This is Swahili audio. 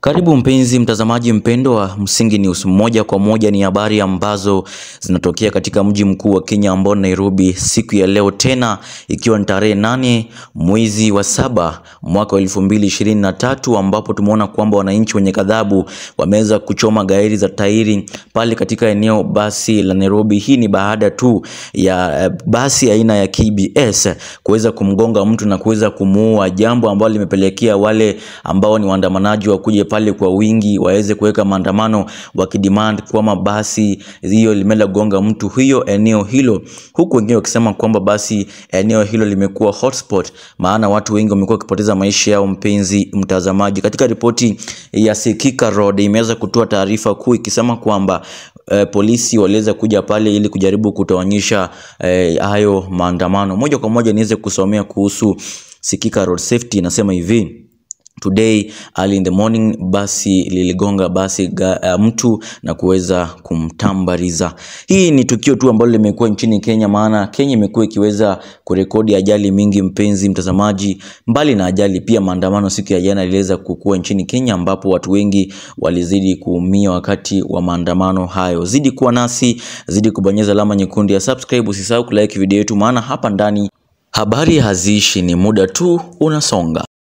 Karibu mpenzi mtazamaji mpendo wa Msingi News. Moja kwa moja ni habari ambazo zinatokea katika mji mkuu wa Kenya ambao Nairobi, siku ya leo tena ikiwa ni tarehe nane mwezi wa saba mwaka wa elfu mbili ishirini na tatu ambapo tumeona kwamba wananchi wenye kadhabu wameweza kuchoma gairi za tairi pale katika eneo basi la Nairobi. Hii ni baada tu ya eh, basi aina ya KBS kuweza kumgonga mtu na kuweza kumuua, jambo ambalo limepelekea wale ambao ni waandamanaji wa kuja pale kwa wingi waweze kuweka maandamano wakidemand kwamba basi hiyo limeenda kugonga mtu hiyo eneo hilo, huku wengine wakisema kwamba basi eneo hilo limekuwa hotspot, maana watu wengi wamekuwa wakipoteza maisha yao. Mpenzi mtazamaji, katika ripoti ya Sikika Road imeweza kutoa taarifa kuu ikisema kwamba eh, polisi waliweza kuja pale ili kujaribu kutawanyisha eh, hayo maandamano. Moja kwa moja niweze kusomea kuhusu Sikika Road Safety, inasema hivi Today early in the morning basi liligonga basi ga, uh, mtu na kuweza kumtambariza. Hii ni tukio tu ambalo limekuwa nchini Kenya, maana Kenya imekuwa ikiweza kurekodi ajali mingi, mpenzi mtazamaji. Mbali na ajali, pia maandamano siku ya jana iliweza kukua nchini Kenya, ambapo watu wengi walizidi kuumia wakati wa maandamano hayo. Zidi kuwa nasi, zidi kubonyeza alama nyekundu ya subscribe, usisahau kulike video yetu, maana hapa ndani habari haziishi, ni muda tu unasonga.